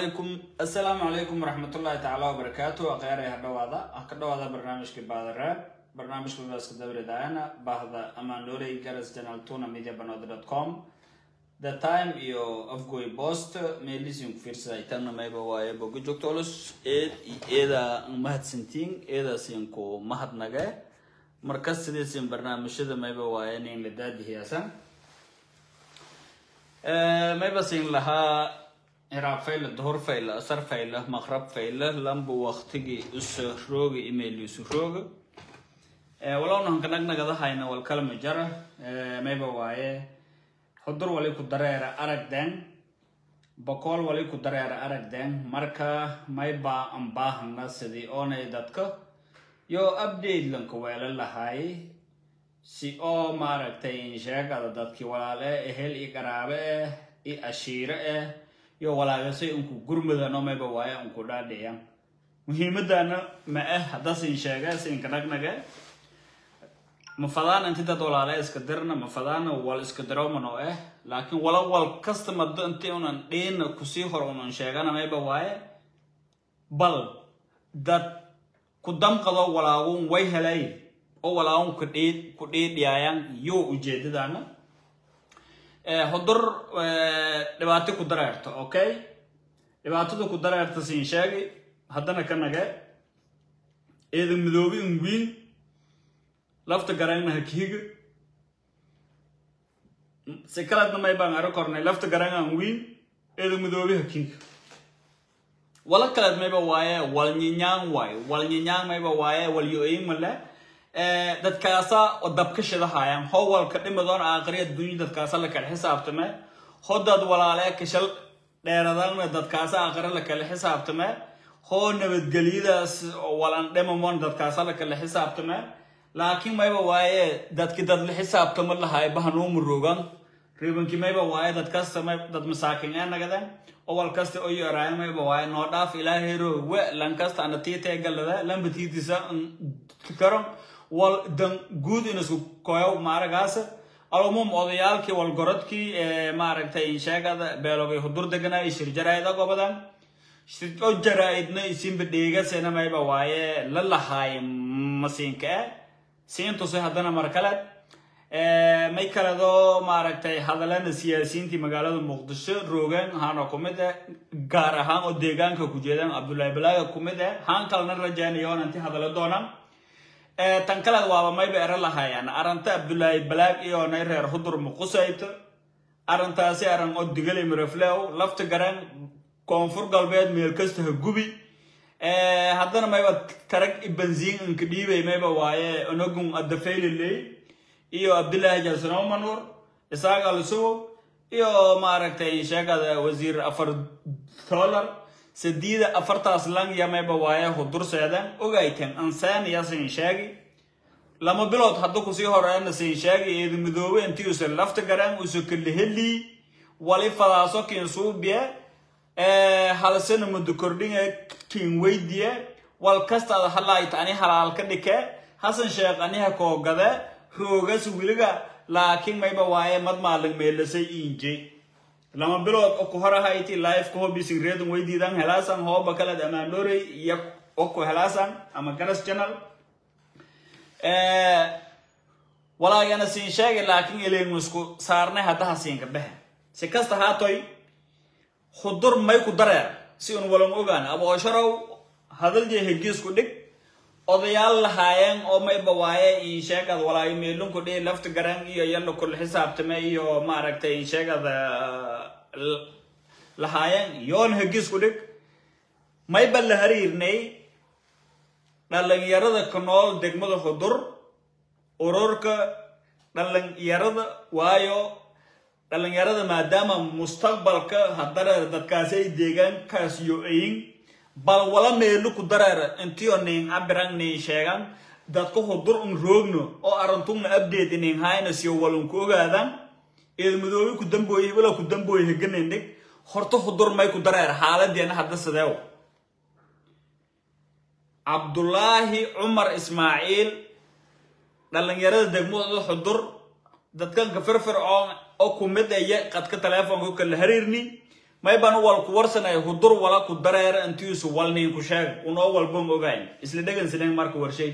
asalaamu calaykum waraxmatullaahi tacaala wabarakaatu akhyaaraya ha dhawaada ha ka dhawaada barnaamijka baadaraab barnaamijka wadaaska dabridayana bahda amaanoley garas janal tuna media banod dot com the time iyo afgoy post meelisin ku fiirsaday tanna mayba waaye boga joogtolus eed eeda mahadsantiin eedaasin ku mahadnage markas sidiisin barnaamijyada mayba waaye nin la daadihiyaasan mayba sin lahaa hiraab fayla duhur fayla asar fayla maqrab fayla lamba waqtigi uso rooga email isu rooga walowna hanka nagnagada hayna wal kalama jara mayba waaye hudur wali ku dareera aragden boqol wali ku dareera aragden marka mayba an baahana sidii oonay dadka yo update lanka weela lahay si oo maaragtay insheegada dadkii walaale ehel i qaraabe eh i ashiire eh iyo walaagasay unku gurmudano mayba waaye unku dhaadhiya muhiimadana ma ah haddasin sheege sinka nagnage ma fadaana inti dad walaale iska dirna ma fadaana wal iska dirowman oo ah laakiin wala wal kasta mado inti unan dhiina kusii hor unan sheegana mayba waaye bal dad ku damqado walaagun way helay oo walaagun ku dhiidhiyaayan yo ujeedadana hudur dhibaato ku dareerto okay dhibaatada ku dareerta siin sheegi haddana ka nage eeda midoobi ingwiin lafta garangna hakihiga si kaladna may baan aro kornay lafta garanga ingwiin eeda midoobi hakihiga wala kalad mayba waaye wal nyinyaan waaye wal nyinyaan mayba waaye wal yo-oyin male dadkaasa oo dabka shidahayaan howalka dhimadoon aakhriya dunya dadkaasa la kala xisaabtame hodad walaale kashal dheeradana dadkaasa aakhira la kala xisaabtame hoo nabadgelyadaas walan dhimamon dadkaasa la kala xisaabtame laakiin mayba waaye dadki dad la xisaabtamo lahay bahanuuma rogan ribankii mayba waaye dadkasta may dad masaakin ee nagaden owal kasta oo yaraayan mayba waaye noo dhaaf ilaahayro we lankasta ana tiitee galada lamba tiitisa karon wal dan guud in isku koyo maaragaas alumum odayaalkii walgorodkii maaragtay sheegada beelogay hudur deganaa shir jaraa'ida gobadan shirco jaraa'idna isinba dheegasena mayba waaye la lahaay masiinka eh siintuse haddana mar kale may kaledoo maaragtay hadalana siyaasiyiintii magaalada muqdisho roogeen haana ku mid eh gaar ahaan oo deegaanka ku jeedaan cabdullaahi balaaga ku mid eh haan kalena rajaynayoon inti hadala doonaan tan kaleed waaba mayba ero lahayaan aranta abdullaahi balaag iyo nay reer hudur muqusayto arrintaasi aran oo digali miraflew lafta garan koonfur galbeed meel kasta ha gubi haddana mayba tarag i banziin inka dhiibay mayba waaye onogun addafayliley iyo abdullaahi jasanow manuur isaaq alisugo iyo maaragtay sheegada wasiir afar dollar sadiida afartaas lang yamayba waaye hudurseedan ogaytan ansaniya sin sheegi lama bilood hadda kusii horeena sin sheegi eeda midoobe intii use lafta garan use kaleheli wali fadaaso kin suubiye halsana mudu kordhinge kin weydiye wal kastaada halaayta ani halaal ka dhike hasan sheekh aniha koogade roogas wiliga laakiin mayba waaye mad maalin meelasay inje lama bilood oku horahayti life ko bising reedun weydiidan helaasan hooba kaled amaandorey iyo oku helaasan ama garas channel walaagana siin sheegay laakiin ilaynu isku saarnay haddaha siinka dhehe si kasta haatoy hudur may ku dareer si un walan ogaan aboosharow hadalje hegiisku dhig odayaal lahaayeen oo mayba waaye insheegad walaayo meelunku dhihi lafta garan iyo yalla kul xisaabtame iyo maaragtay insheegada lahaayeen yoon hegisku dhig mayba la hariirnay dhalinyarada ku nool degmada hudur ururka dhalinyarada waayo dhalinyarada maadaama mustaqbalka haddana dadkaasay deegaankaas yo-ayin bal wala meelu ku dareera intiyo nin cabiran nin sheegan dadka hudur un roogno oo arantugna update nin hayna siyo walun ku ogaadan eed madoobe ku dambooye wala ku dambooye heganin dhig horta hudur may ku dareera xaaladeena hadda sideew cabdullaahi cumar ismaaciil dhalinyarada degmada xudur dadkanka firfircoon oo ku mid aya qadka teleefonka kala hariirni mayban wal ku warsanay hudur wala ku dareer intiisu walnin ku sheeg unoo walban ogayn isla dhegan sinan marka warshay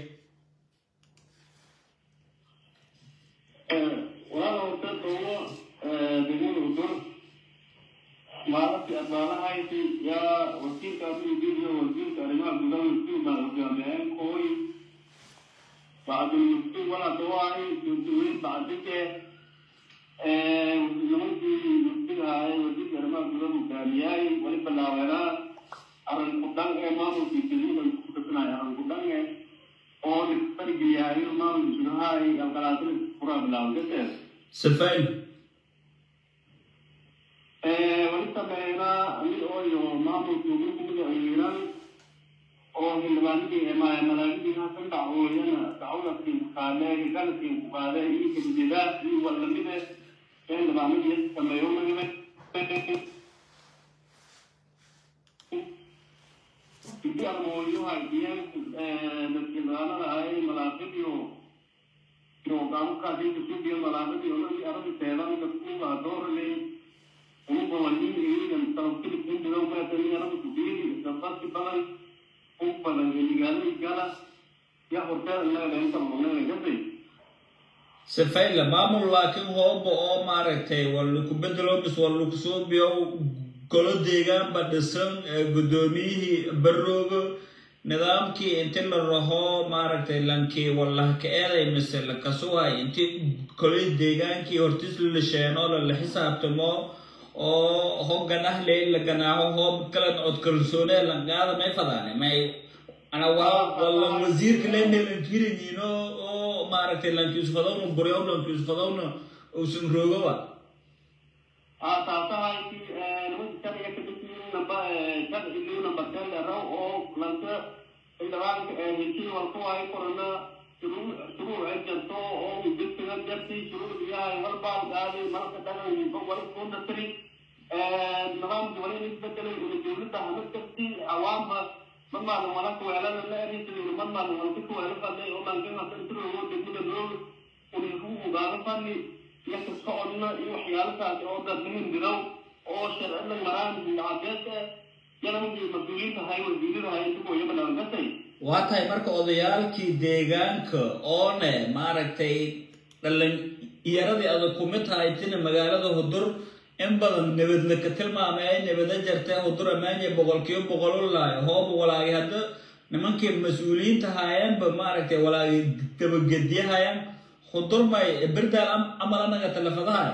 walaal horta doomo degmada udur maalintii adbaanahayti yaa wasiirka abiyidiin iyo wasiirka arrimaha gudaha muftiin baa hogaamiyeen kooy bacdul muftiin walaa dawaahi duntuweyn bacdike nimankii muftiga ahaayeen wasiirka arrimaha gudaha hogaamiyay wali bilaabeena arrin kudhan ee maamulkii degmada ku kasanayo arrin kudhan ee oo nisfargiyaayo maamulka gudahay alqalaasina furaa bilaawgateed sifayn wali sameynaa mid ooyo maamulka ugu kumid ayiran oo xildhibaanadii emaaya malaagadiina ka dacwooyana dacwadakin qaade ganadkin ku qaade iyo kadijada iyo walamide xildhibaanadii sameeyo magime idi armooyo haydiyeen dadkildaanada ay malaaqidiyo iyo gaabukaadinka suubiyo malaaqadii oladi aradi teedan dadkuga doorale ugu bawanin iyagan talabtili kundiga umaatani arada kudiiri dabasi badan u badan eligaalay gala ya horteeda inaga leenta maqnayna gasay sifaynla maamul laakiin hooba oo maaragtay walaku bedelo bis walaku suubiyo golo deegaanba dhisan guddoomiyihii baroogo nidaamkii inti la raho maaragtay lankii walahka eeday mise lakasuhay inti kolay deegaankii hortis la sheeno lala xisaabtamo oo ho ganah ley la ganaaho hoob kala cod kalsoone langaada may fadaane may ana waa wala wasiirka lemelankirinino oo maaragtay lankiisfadowna buryow lankiisfadowna uusan roogoba aasaasahayti nimanka sharciga ka dhigtiin namba sharci liu namba ten raw oo lanta xildhibaanka heshii walku ay korana shuruuc ay jarto oo mudegsiga jarti shuruuc yahay walbaal qaadi malka dhagan wali kundasri nidaamki wali isbedelay una dowladda hama karti awaamba mamaalin walaka weelada la erisidina mamaalin walka ku weelo fadhay oo lankinasantiro degmada loo uniku ugaalo fadhi iyo kasocodna iyo waxyaalahaas oo dad muhimbidow oo sharcida maraan cadeed yanamagii mas-uuliyiinta hay wasiirada hay intugoyo balaagasay waa tahay marka odayaalkii deegaanka oone maaragtay dhalinyaradii adag kumid tahaytina magaalada hudur in badan nabadla ka tilmaamay ay nabada jartay hudur amaanya boqolkiiba boqol u laayo hooba walaagi hadda nimankii mas-uuliyiinta haayeenba maaragtay walaagi gabagediyahayaan hudur may berdaal amal anaga talafadahay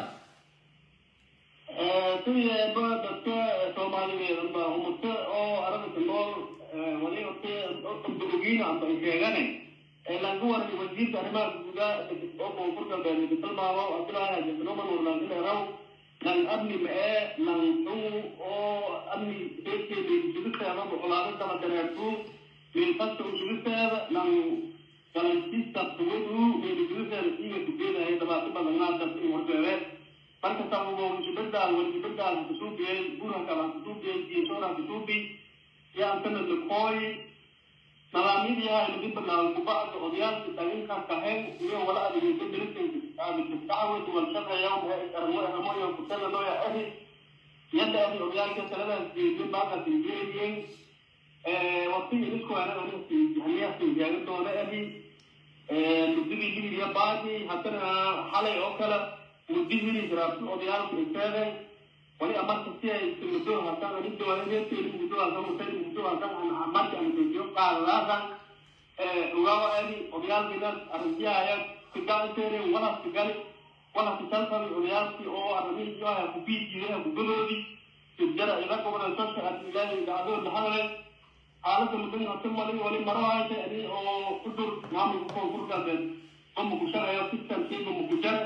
sideeba dadka soomaaliyeed ba umata oo aragta nool wali ogiina amba sheegane lanka waran wasiirka arrimaha guda oo koonfur galbeed tilmaamo abdulahi hajisnoman warlaankileeraw lan amni mae lan xuu oo amni beedkeeda usugisteeda boqolaado daba dareertu milkasta usugisteeda lan galansiista tuwadu meelisugisteeda siiga kugeedahay dabaato badannaasas in warbeebeed marka sabugo wajibadaal wajibadaal kusuubiyey guraka la kusuubiyey diintoora kusuubi yaan kana lakooy nadaamyadii ahay laga bilaabo kubacda odayaalka dhaginka kahen iyo wala adigeysa dirisinkaadikastacawad walshaqeeya armoyo kutala looya ahi yadda ahi odayaalka taladaas geediyo baaqas geeyeen waqtigii isku ana hamiyaasi jaaga doona ahi mudadii libiya baadi haddana xalay oo kale mudihii jiraabtu odayaalku inteeday wali amarka si ay muddo hasan ani dowladeedkeedi muddo hasan mutay muddo hasan ana amarka ana dejiyo qaadadaasa ugawa ani odayaalkiina arrintiyaaya kigaanteere wala kigali wala kisalfami odayaalkii oo arrimihii joaya kubiijiiday kugadoodi jara ila goboleesoka ilaahay gacdoo lahadale xaaladda muddan hase malin wali maro haytay ani oo ku dur maamulka koonfur galbeed mamuku shaqeeyo sistamkiiba muku jar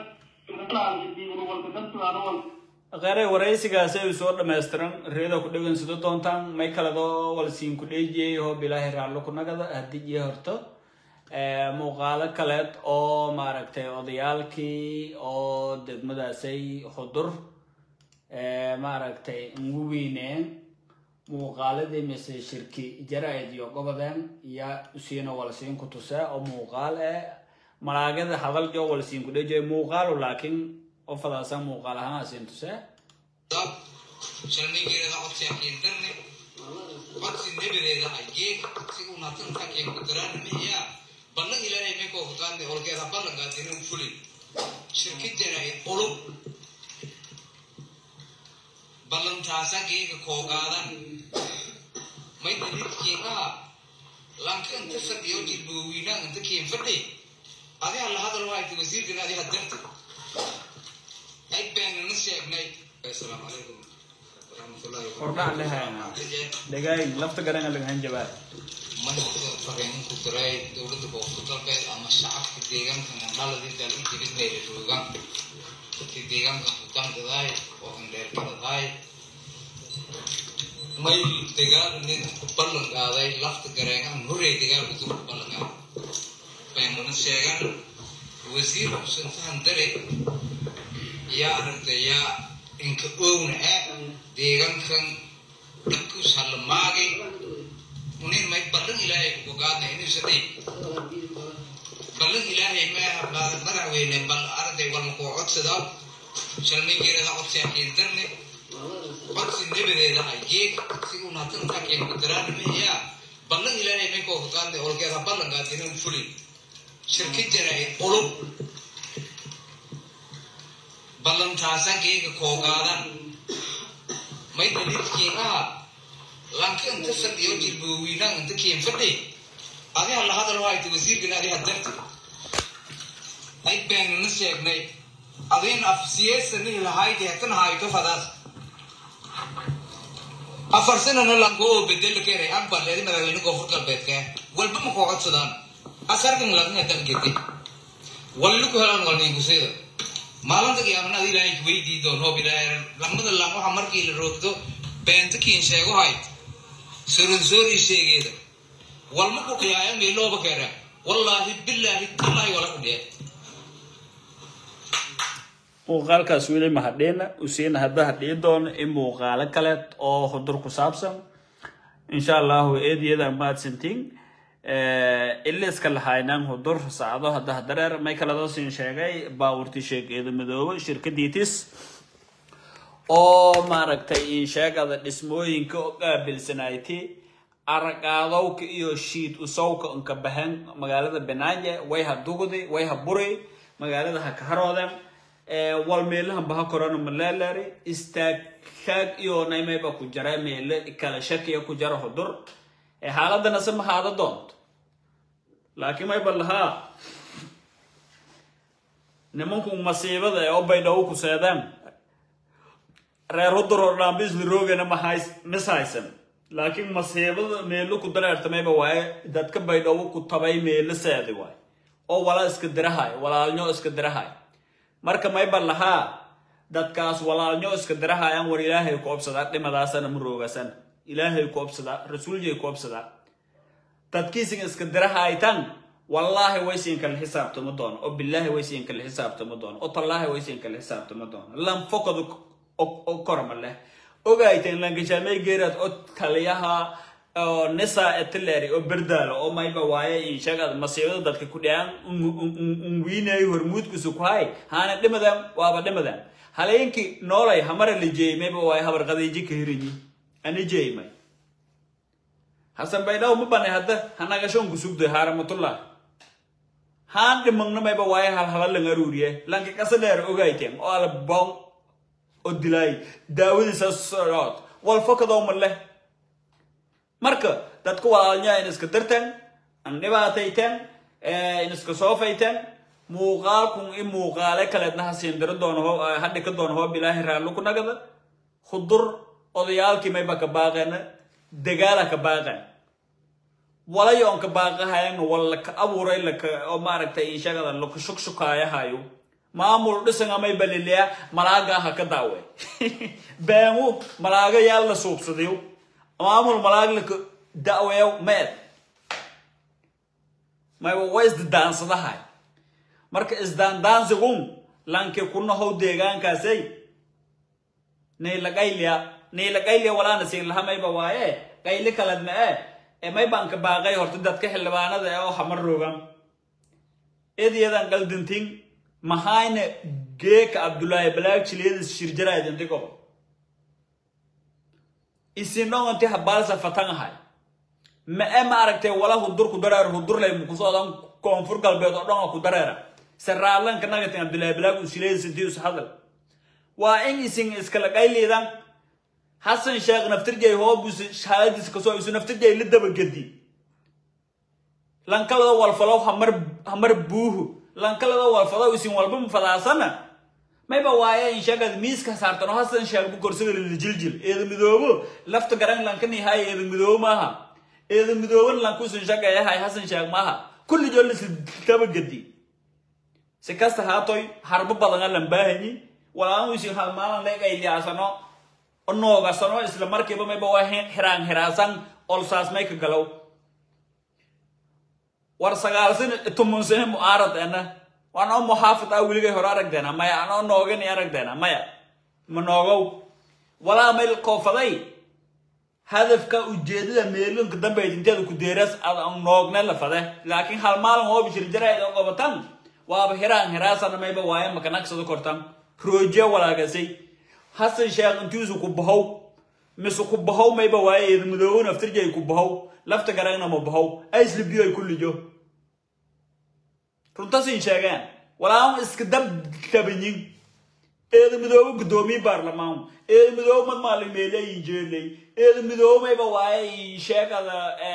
qeeray waraysigaasi ay soo dhammaystiran reeda ku dhegansado doontaan may kaladoo walsiin ku dheejiyay hoob ilaahay raallo ku nagada haddii iyo horto muuqaalo kaleed oo maaragtay odayaalkii oo degmadaasay hudur maaragtay ugu weyneen muuqaaladii mise shirki jara-id iyo gobodeen iyo usiina walsiin ku tusee oo muuqaal eh malaagada hadal jo walsiin ku dhejiyo muuqaalo laakiin qofadaasa muuqaal ahaan asiin tusee shalmaygeerada codsiya keentarne codsi nebadeeda aygeeg si unaatan ka keen kudaraana mihiya ballan ilaahay may koo kutaadne olkeeda ballankaadinin fulin shirkidana ay ulub ballantaasa geega koogaadan may dalidkiin aha lanka inta fadhiyo jilboowiinaan inta keen fadhi adi hala hadal waayta wasiirkan adi hadarta ay beenana sheegnay asalaamu calaykum waraxmatullahi Hordhac lehayna. dhagaay lafta garanga laga hanjabaa manhajka fariin ku diray dowladda koonfur galbeed ama shacabka deegaanka mandhaladii daal u jirinayla joogaan dadkii deegaanka hutangadaay oo andheerkaladaay may dagaal nin ku ballan qaaday lafta gareengan horey dagaalku dib ku ballan qaaday baymana sheegan wasiir xusintahan dare yaa aragtayaa inka owna ah deegaankan dadkus halamaagay unin may ballan ilaahay ku gogaadna inuusa dhig ballan ilaahay maaha madaxweyne bal arday walma koo codsadaa shalmaygeerada codsiya keentarne codsi nebadeeda aygeeg si unaatan ka keen kudaraana mihiya ballan ilaahay may koo gogaadna olkeeda ballankaadinin fulin shirkidana ay ulub ballantaasa geega koogaadan may dalidkiin aha lanka inta fadhiyo jilboowiinaan inta keen fadhi adi hala hadal waayta wasiirkan adi hadarta ay beenana sheegnay adin af siyeesanihi lahayde hatan hayto fadaas afar sanana lanko oo bedela keenay akbar leedi madaxweyne koonfur galbeedka walba ma koo codsadaan asarkan laga dalgete walli ku helaan walninkusayda maalinta qiyaamana adi ilaahay weydii doon hoob ilaahay lamada lam waxa markii la roogto beenta kiin sheego hayd soronsoorii sheegeeda walma ku qiyaaya meelooba keera wallaahi bilaahi tallaahi wala ku dhiya muuqaalkaas weli mahadheena usiina hadda hadhii doono in muuqaalo kale oo hudur ku saabsan insha allahu eediyada mahadsantiin iliska lahaynan hudur saacado hadda hadareer may kaladoosin sheegay baawurti sheegeeda madoobe shirkadiitis oo maaragtay insheegada dhismooyinka oo qaabilsanayti araqaadowka iyo shiid usowka unka bahan magaalada banaaje way ha dugdi way ha buri magaalada ha kaharooden wal meelahan baha korona malaalari istaagkaag iyo naymayba ku jara meele kala shakiya ku jara hudur xaaladana se mahaada doonto laakiin mayba lahaa nimanku masiibada ee obaydhawo ku seedaan reer hudur oo dhaambisli roogana mahays mis haysan laakiin masiibada meelo ku dareertamayba waaye dadka baydhawo ku tabay meelo seedi waay oo wala iska dirahay walaalnyo iska dirahay marka mayba lahaa dadkaas walaalnyo iska dirahayaan war ilaahay ku obsadaa dhimadaasana ma roogasana ilaahay ku obsadaa rasuuljay ku obsadaa dadkiisin iska dirahaytan wallaahi waysiin kala xisaabtama doono oo bilaahi waysiin kala xisaabtama doono oo tallaahi waysiin kala xisaabtama doono lanfokadu korma leh ogayten langashaamay geeraad oo kaliyaha oo nisa etileri oo berdaalo oo mayba waaye inshagad masiibada dadka ku dhiyaan unwiinayo hormuudkiisu ku hay haana dhimadan waaba dhimadan haleenkii noolay hamara la jeeyay mayba waaye habar qadiiji ka hirinyi ani jeeymay hasan baydhaw ma banay hadda hanagashoon kusugday haaramatullah haan dhimagna mayba waaye halhala lang aruuriye lanka kasa dheer ogayten oo ala bon oo dilaay daawadiisa socod walfakadoo ma leh marka dadka walaalnyaa in iska dirteen an dhibaatayteen in iska soofayteen muuqaalkun in muuqaale kaleedna ha siindiro doono ho hadhi ka doono hoob ilaahay raallo ku nagada hudur odayaalkii mayba ka baaqeena dagaala ka baaqeen walayo on ka baaqahayan wala ka abuuray laka oo maaragtay inshagada laka shukshukaayahayo maamul dhisan amay baliliya malaaga ha ka daawe beengu malaaga yaa la suubsadayo maamul malaag laka da'weeyo meed mayba way isdadaansadahay marka isdaandaansigun lanke kunahow deegaankaasay nayla qayliya nayla qayliya walaana siin laha mayba waaye qayli kalad ma e ee maybanka baaqay horta dadka xildhibaanada ee oo hamar roogan ediyadan qaldintin mahayna geeka abdullaahi balaag jiliyadis shirjaraydintigo isinonganti habaalsa fatan ahay ma e ma aragtay wala hudur ku dareer hudurlay mukusoodan koonfur galbeed oo dhan oo ku dareera saraalanka nagatin abdullaahi bilaag usileesantius hadal waa in isin iskala qayliidan xasan sheekh naftirjay hoobus xaaladiisa kasoo isu naftirjay la dabagedi lankalada walfalow hamar hamar buuhu lankalada walfalow isin walba mafadaasana mayba waaye in sheegad miiska saartano hasan sheeg bu korsaga lijiljil eeda midoobo lafta garan lankani hay eeda midoobo maaha eeda midooban lankusin sheegaya hay hasan sheeg maaha kulli jool is dabagedi si kasta haatoy harbo badan lan baahanyi walaan isin halmaalan leegayliyaasano noogasano isla markiiba mayba waa xiraan xiraasan olsaas may ka galow war sagaal sano tumun sano mu'aarad ena waanoo muxaafid ah weligay hore aragdeena maya anoo noogani aragdeena maya ma noogow walaa mayl koofaday hadafka ujeedada meelunka dambeyd inteeda ku deeras ad noogne la fade laakiin hal maalin oo bishir jarayd oo qabatan waaba hiraan hiraasana mayba waaye makanagsado kortan roojiya walaagasay hasan sheekh intiisu ku bahow mise ku bahow mayba waaye eeda midoobo naftirjay ku bahow lafta garagna ma bahow aislibiyo ay kullijo runtasin sheegaan walaan iska dab tabanyin eeda midoobo guddoomiye baarlamaan eeda midoobo mad maalimeeley injeeley eeda midoobo mayba waaye sheegada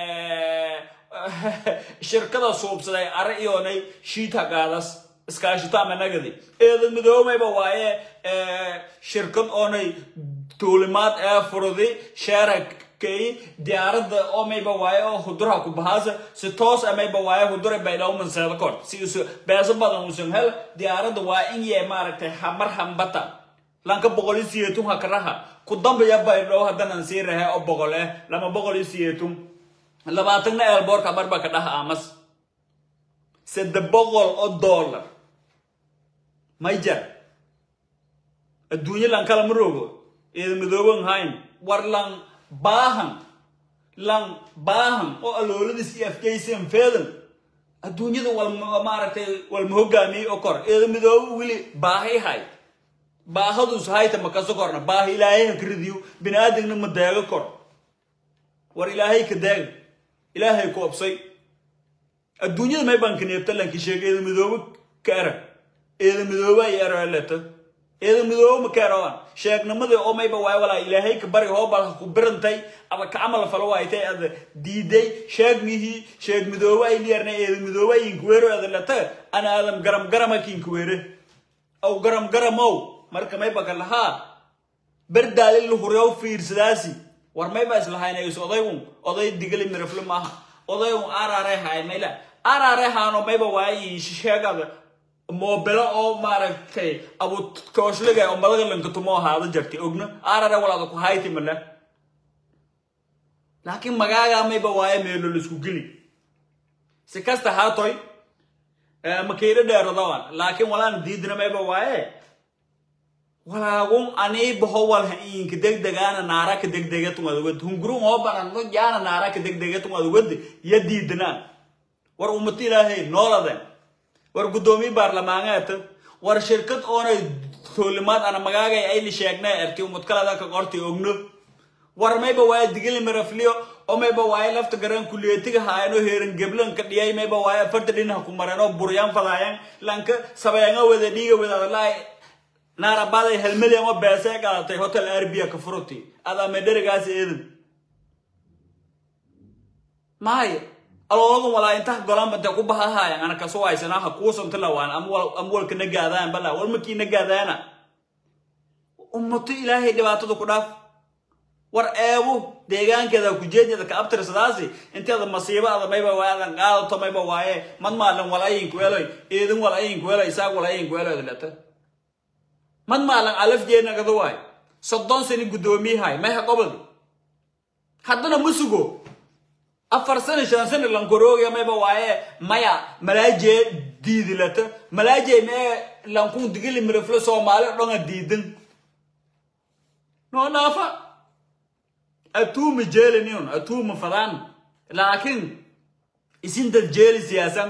shirkada suubsaday are iyoonay shiita qaadas iskaashito ama nagadi eeda midoobo mayba waaye shirkad oonay tuulimaad ee furudi sheera kay diyaaradda oo mayba waaye oo huduraha ku bahaasa si toos a mayba waaye hudura baydhawman seeda kor si isu beeso badan usan hel diyaaradda waa in yee maaragtay hamar hambata lanka boqol iyo siyeetun hakaraha ku dambaya baydhow haddanan sii rahe oo boqol eh lama boqol iyo siyeetun labaatanna eelboorka marba ka dhaha amas sade boqol oo dollar may jar adduunyo lan kala ma rogo eeda midooban hayn war lan baahan lan baahan oo alooladiis iyo afkaysan feedan adduunyada wal maaragtay walma hogaamiyey oo kor eeda midoobo weli baahay hay baahadus hayta makaso korna baaha ilaahay ha karidiyo bini aadamna ma deego kor war ilaahay ka deega ilaahay ku obsay adduunyada may baan kaneebta lanki sheega eeda midoobo ka erag eeda midoobo ay eraleto eeda midoobo ma ka erawan sheegnimada oo mayba waay walaa ilaahay ka bari hoobal ha ku birantay ada ka camal falo waaytay ada diiday sheegmihii sheeg midoobo ay liyarnay eeda midoobo ay inkuweero ada lata ana adam garam garama ki inkuweere aw garam garamow marka mayba ka lahaa berdaalin lahuryow fiirsadaasi war mayba islahaynayso odaygun oday digali mirafle maaha odaygun arare haay mayla arare haano mayba waayi sheegada moobelo oo maaragtay abu kooshliga oo madaga lankatumo ahaada jartay ogna arare walaada ku hayti male laakiin magaagaa mayba waaye meelo laisku geli si kasta haatoy makiiro dheeradawan laakiin walaana diidina mayba waaye walaagun anii baho walha inka degdegaana naara ka degdega tungadugad hungurun hoo banan no jaana naara ka degdega tungadugad ya diidinaan war ummata ilaahay nooladen war guddoomiye baarlamaangeeta war shirkad oonay toolimaad ana magaagay ayli sheegnay erti ummad kalada ka qorti ogno war mayba waaye digili marafliyo oo mayba waaye lafta garan kuliyatiga haayano heeran geblan ka dhiyay mayba waaye afarta dhinaha ku mareen oo buryaan fadaayan lanka sabeanga wada dhiiga wadaadalaay naarabaday hal milyan oo beesee qaadatay hotel arbia ka furuti adaa medherigaas eedan maayo alooladan walaa inta golanba dee ku bahahaayan ana kaso haysanaha kuusanta lawaan ama walka nagaadaan bala walmakii nagaadaana ummato ilaahay dhibaatada ku dhaaf war eebu deegaankeeda kujeedada ka abtirsadaasi inteeda masiibo ada mayba waadan qaadato mayba waaye mad maalin wal ayinku eloy eedin wal ayinku eloy isaag wal ayinku eloy leta mad maalin alaf jeenagada waay soddon sani guddoomiyahay mayha qobadi haddana ma sugo afar sano shan sano lankorooga mayba waaye maya malaajee diidilata malaajee mee lankun digili mirifle soomaali dhonga diidin noo dhaafa atuuma jeeliniun atuuma fadaan laakiin isin dad jeeli siyaasan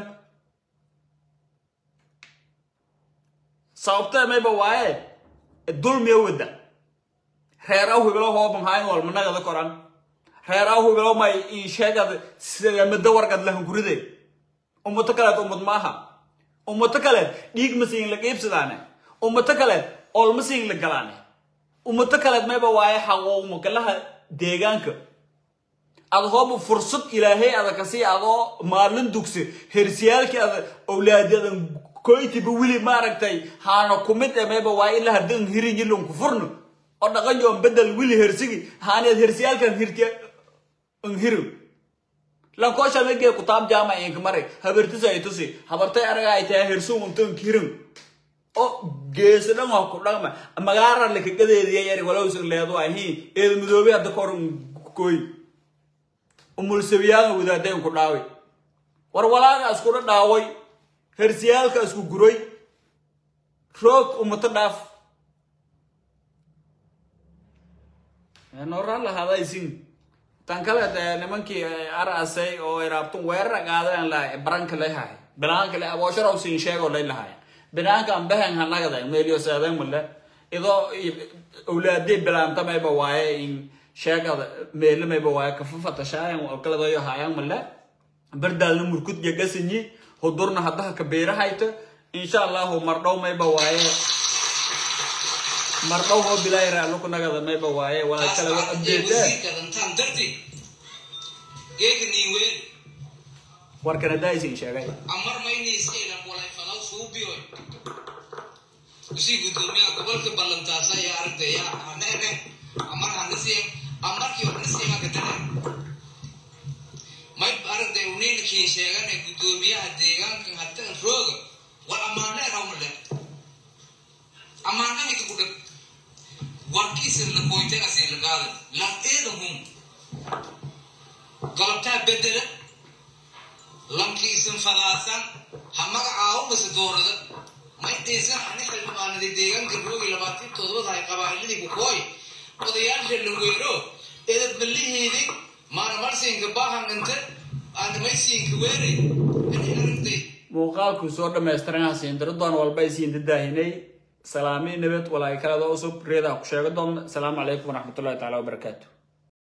sababta mayba waaye dulmiya wada reeraw hibilo hooban hayn walma nagada koran reeraw hibilo may in sheegad sidamada wargad lahan guride ummato kaleed ummad maaha ummato kaleed dhiig masiin la qiibsadaane ummato kaleed olmasiin la galaane ummato kaleed mayba waaye xaqoowma kalaha deegaanka ad hooba fursad ilaahay ada kasii adoo maalin dugsi hersiyaalkii ada owlaadadan koytiba wili maaragtay haana kumid e mayba waaye ilaa hadan hirin yilon ku furno oo dhaqan joon bedel wili hersigi haaneed hersiyaalkan hirti hirin lankoosha megee kutaab jaama inka mare habartisa ay tusi habartay araga ay tahay hersun untan hirin oo geesi dhan waa ku dhaqma magaara lakagadeediya yari walowsan leedo ahi eeda midoobe hadda kor koy umulsawiyaaga wadaadayn ku dhaaway war walaaga iskula dhaaway hersiyaalka isku guray roog umato dhaaf nooraan lahaadaysin tan kale nimankii arasay oo iraabtun weerara qaadeen la baranka leeyahay banaanka le aboosharow siin sheego lay lahaay banaanka aan bahan hanagada meelyo saadan male idoo awlaadii bilaanta mayba waaye in sheegada meelo mayba waaye kafafata shaayan oo kaladayo haayaan male bardaalna murkud yagasanyi hudurna haddaha ka beerahayta insha allahu mardhow mayba waaye mardhow hoo bilaahi raaluku nagada mayba waaye walaa kale wa abdeetaa wasiirka dantaan darti geega niiween warkana daaisin sheegay amar mayna iska ilan walay falaw suubiyo usii gudoomiyaha gobolka ballantaasa ayaa aragtaya haneene amar hanasiya amarkii hanasiya kadane may aragtay uniinkiin sheegane gudoomiyaha deegaanka hadan rooga war amaane rawmale amaanaha ka kudhag warkiisan la koytay asii la qaadan lan eedan hum galabtaa bedela lankiisan fadaasan ha magacaawo mase doorada may dhiisan ani xildhibaanada deegaanka roogi labaatan todobada ay qabaa'iladii ku kooy odayaasha la weero edad balliheedi maanamarsiinka baahan dhinte aanamaysiinka weeray ani aragtay muuqaalku soo dhammaystiran siindiradon walba isiin dadaahinay salaami nabad walaay kalada cusub reedaa ku sheega doona asalaamu calaykum waraxmatullahi taala wabarakaatu